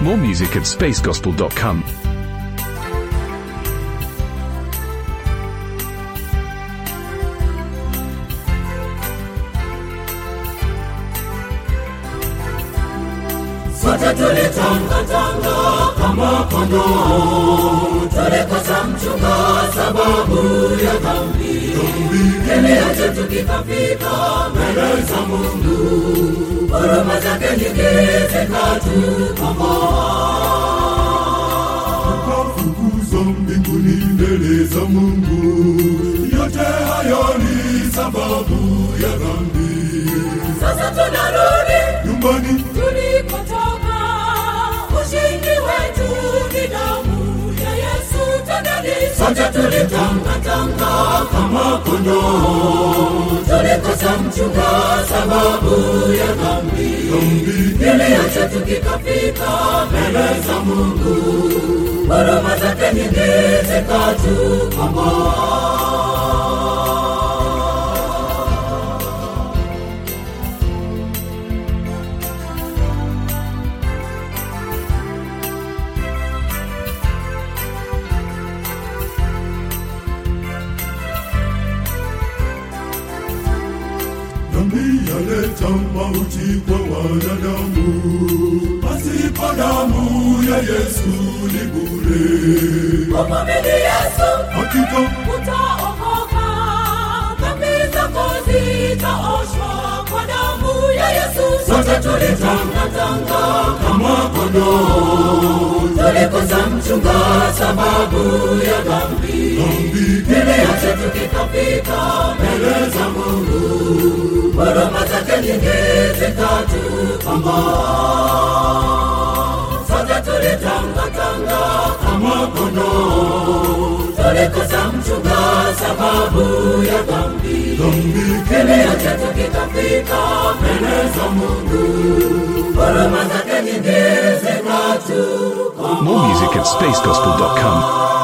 More music at spacegospel.com. sote tulitangatanga kama kondoo, tulikosa mchunga sababu ya dhambi. Kilio chetu kikafika mbele za Mungu, huruma zake nyingi zikatukomboa. tukafukuzwa mbinguni mbele za Mungu. Yote hayo ni sababu ya dhambi. Sasa tunarudi Nyumbani tulikotoka, ushindi wetu ni damu ya Yesu. Tendeni sote tulitangatanga kama kondoo, tulikosa mchunga sababu ya dhambi. Kilio chetu kikafika mbele za Mungu, huruma zake nyingi zikatukomboa. dhambi yaleta mauti kwa wanadamu. Pasipo damu ya Yesu ni bure. Umwamini Yesu Hakika utaokoka, dhambi zako zitaoshwa kwa damu ya Yesu. Sote tulitangatanga kama kondoo, tulikosa mchunga sababu ya dhambi. Kilio chetu kikafika mbele za Mungu, huruma zake nyingi zikatukomboa. Sote tulitangatanga kama kondoo, tulikosa mchunga sababu ya dhambi. Kilio chetu kikafika mbele za Mungu, huruma zake nyingi zikatukomboa. More music at spacegospel.com.